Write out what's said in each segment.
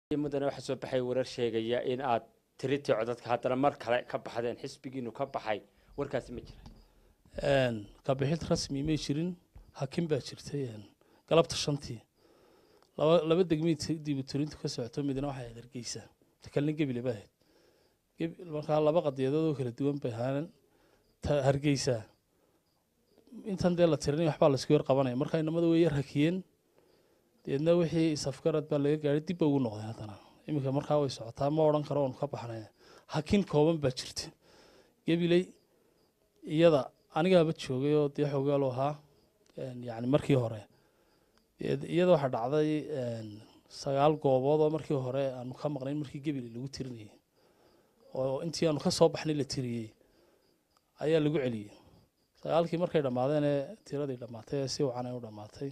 mudane waxaa soo baxay warar sheegaya in aad tiritii codadka haddana mar kale ka baxdeen xisbigiinu ka baxay warkaasi ma jira kabixid rasmi may jirin hakim baa jirtay galabta shantii laba laba degmii diibutirintu ka socoto midna waxay ahayd hargeysa kalna gebile ba ahayd markaa laba qadiyadood oo kala duwan bay ahaaneen hargeysa intan dee la tirinay waxbaa laisku yar qabanaya markaa inamada way yar hakiyeen deedna wixii isafgarad baa laga gaadhay dib ba ugu noqday haddana iminka markaa way socotaa ma odhan karo oonu ka baxnay hakin kooban baa jirta gebiley iyada anigaaba joogay oo dee xogaalu ahaa yani markii hore iyada waxaa dhacday sagaal goobood oo markii hore aanu ka maqnayn markii gebile lagu tirinayay oo intii aanu ka soo baxnay la tiriyey ayaa lagu celiyey sagaalkii markay dhammaadeen ee tiradii dhammaatay ee si wacan ay u dhammaatay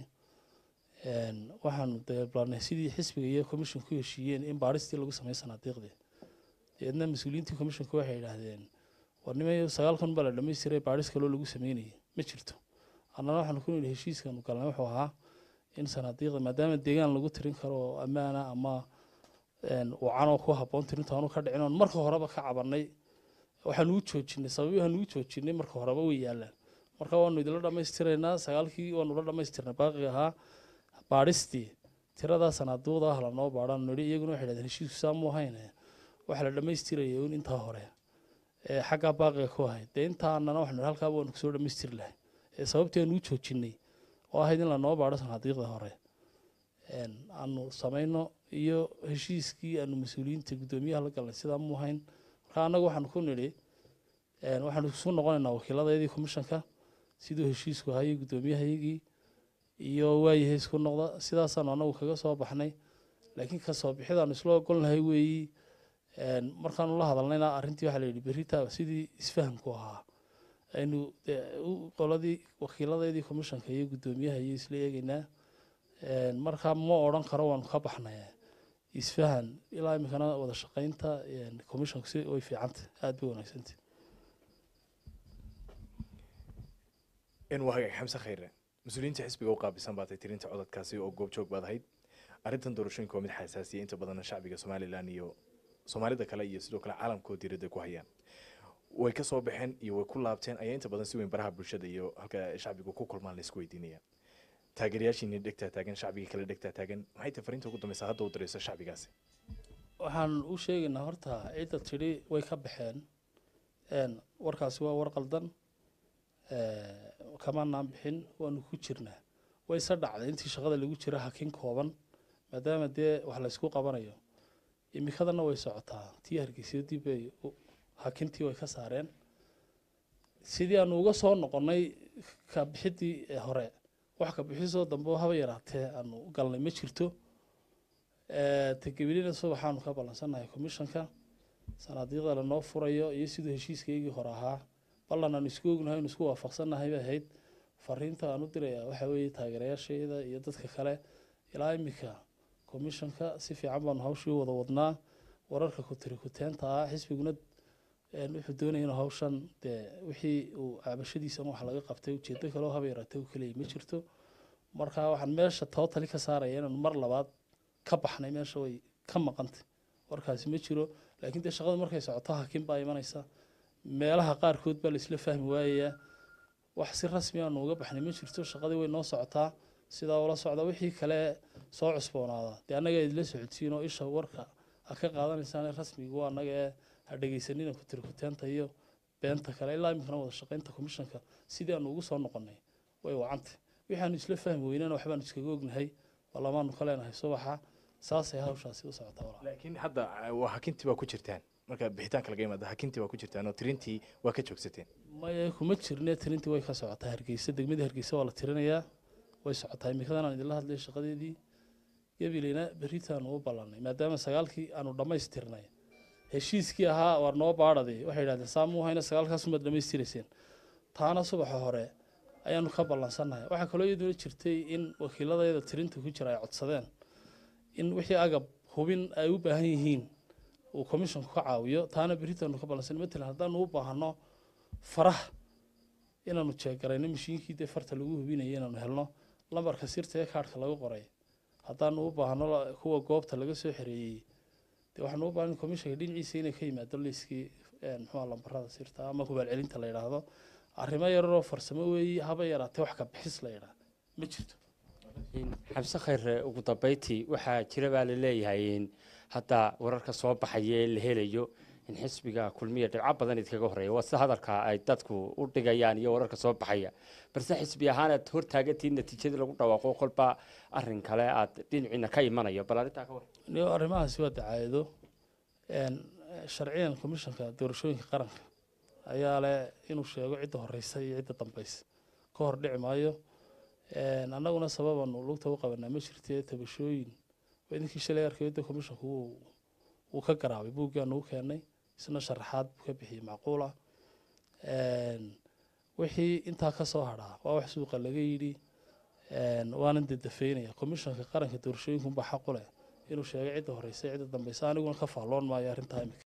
waxaanu deeblanay sidii xisbiga iyo commission ku heshiiyeen in baadhistii lagu sameey sanaadiiqdii deedna mas-uuliyiintii commissionka waxay yidhaahdeen war nimay sagaalkan baa la dhamaystiray baadhis kaloo lagu sameynayay ma jirto annana waxaanu ku nidhi heshiiskanu galnay wuxuu ahaa in sanaadiiqda maadaama deegaan lagu tirin karo oo ammaana ama wacanoo ku habboon tirintaanu ka dhicin oon marka horeba ka cabanay waxaanu u joojinay sababii waxaanu u joojinay marka horeba way yaalaan marka waanu idinla dhammaystiraynaa sagaalkii waanu la dhammaystirnay baaqi ahaa baadhistii tiradaa sanaaduuqda ah lanoo baadhaan nidhi iyaguna waxay dhahdeen heshiisku saa mu ahayn waxaa la dhammaystiraya un intaa hore ee xaggaa baaqiga ku ahayd dee intaanana waxanu halkaaba waanu kusoo dhammaystiri lahay ee sababtii aanu u joojinay oo ahayd in lanoo baadho sanaadiiqda hore aanu samayno iyo heshiiskii aanu mas-uuliyiinta guddoomiyaha la galnay sidaa mu ahayn marka annaga waxaanu ku nidhi waxaanu isu noqonaynaa wakiiladayadii commissionka siduu heshiisku ahaayo guddoomiyahayagii iyo waayahay isku noqda sidaasaanu anagu kaga soo baxnay laakiin kasoo bixidaanu isla ogolnahay weeyi markaanu la hadalnayna arrintii waxaa la yidhi berita sidii isfahamku ahaa aynu qoladii wakiiladeedii commissionka iyo guddoomiyaha iyo isla eegeynaa markaa ma odhan karo waanu ka baxnay isfahan ilaa iminkana wada shaqaynta commissionku si way fiicantay aada bay wanaagsantay waa hagaag xamse khayre mas-uuliyiinta xisbiga u qaabisan baatay tirinta codadkaasi oo goobjoog baad ahayd arrintan doorashooyinka waa mid xasaasiya inta badanna shacbiga somalilan iyo soomaalida kale iyo sidoo kale caalamkoo diiradda ku hayaan way ka soo baxeen iyo way ku laabteen ayaa inta badan si weyn baraha bulshada iyo halka shacbigu ku kulmaan laisku weydiinaya taageerayaashiini dhegtaa taagan shacbigii kale dhegtaa taagan maxay tahay fariinta ugu dambeysa hadda u dirayso shacbigaasi waxaan u sheegaynaa horta cidda tidhi way ka baxeen warkaasi waa war qaldan kamaanaan bixin waanu ku jirnaa way se dhacday intii shaqada lagu jira hakin kooban maadaama dee wax laysku qabanayo imikadana way socotaa tii hargeysa dib ay hakintii way ka saareen sidii aanu uga soo noqonnay kabixidii hore wax kabixisoo dambe haba yaraatee aanu galnay ma jirto tagebilina subaxaanu ka ballansannahay commissionka sanaadiiqda lanoo furayo iyo siduu heshiiskaygii hore ahaa ballan aanu isku ognahay inu isku waafaqsannahay bay ahayd fariinta aan u dirayaa waxaa weeye taageerayaashayda iyo dadka kale ilaa iminka commissionka si fiican baanu hawshii wada wadnaa wararka kutiri kuteenta ah xisbiguna wuxuu doonaya inuu hawshan dee wixii uu cabashadiisan wax laga qabtay ujeedo kaleo haba yaraatay u kaleya ma jirto marka waxaan meesha tootali ka saaraya inaanu mar labaad ka baxnay meesha way ka maqantay warkaasi ma jiro laakiin dee shaqadu markay socoto hakin baa imanaysa meelaha qaarkood baa laisla fahmi waayayaa wax si rasmi aanu uga baxnay ma jirto shaqadii way noo socotaa sidaa ula socda wixii kale soo cusboonaada dee annaga idila socodsiinoo isha warka ha ka qaadanaysaan rasmigu annaga ee ha dhegeysanina kutirikuteenta iyo beenta kale ilaa iminkana wada shaqaynta commissionka sidii aanu ugu soo noqonnay way wacantay waxaanu isla fahmi weynana waxbaanu iskaga ognahay balamaanu ka leenahay subaxa saasay hawshaasi u socotaa laakiin hadda waa hakintii baa ku jirtaan marka bixitaanka laga yimaada hakintii waa ku jirtaan oo tirintii waa ka joogsateen maya kuma jirne tirintii way ka socotaa hargeysa degmadii hargeysa waa la tirinayaa way socotaa imikadan aan idinla hadlay shaqadeedii gabileyna beritaanu u ballanay maadaama sagaalkii aanu dhammaystirnay heshiiskii ahaa waar noo baadhaday waxay yidhahdeen saamuu hayna sagaalkaas umaad dhammaystirayseen taana subaxa hore ayaanu ka ballansannahay waxaa kaloo iyaduna jirtay in wakiiladayada tirinta ku jira ay codsadeen in wixii agab hubin ay u baahan yihiin uu commissionku ka caawiyo taana beritaanu ka ballansan matalan haddaanu u baahano faraha inaanu jeegarayno mashiinkii dee farta lagu hubinaya inaanu helno lambarka sirta ee kaadhka lagu qoray haddaanu u baahno la- kuwa goobta laga soo xereeyey dee waxaanu u baahan komishanka dhinaciisa inay ka yimaado liiskii een, muxuuha lambarada sirta ama hubaal celinta la yidhaahdo arrimo yararoo farsamo weeye haba yaraatee wax ka bixis la yidhaah ma jirto In xamse khayre ugu dambeyntii waxaa jira baa la leeyahay in hadda wararka soo baxaya ee la helayo in xisbiga kulmiya dhibco badan idkaga horeeya waa sida hadalka ay dadku u dhigayaan iyo wararka soo baxaya balse xisbi ahaan aad hortaagantihiin natiijadii lagu dhawaaqo kolba arin kale aad dhinaciina ka imanayo bal arrintaa ka war niyo arrimahaasi waa dacaayado een, sharciyan komishanka doorashooyinka qaranka ayaa leh inuu sheego cidda horeysa iyo cidda dambeysa ka hor dhici maayo een, annaguna sababanu lugta u qabanaa ma jirtee tabashooyin waa idinkii shalay arkayo de komishanku wuu wuu ka garaabay buuggaanu u keenay isna sharaxaad buu ka bixiyey macquula een, wixii intaa ka soo hadhaa waa wax suuqa laga yidhi een, waanan dedafeynaya komishanka qaranka doorashooyinkunbaa xaq u leh inuu sheegay cidda horeysa cidda dambeysa aniguna ka faalloon maayo arrintaa imika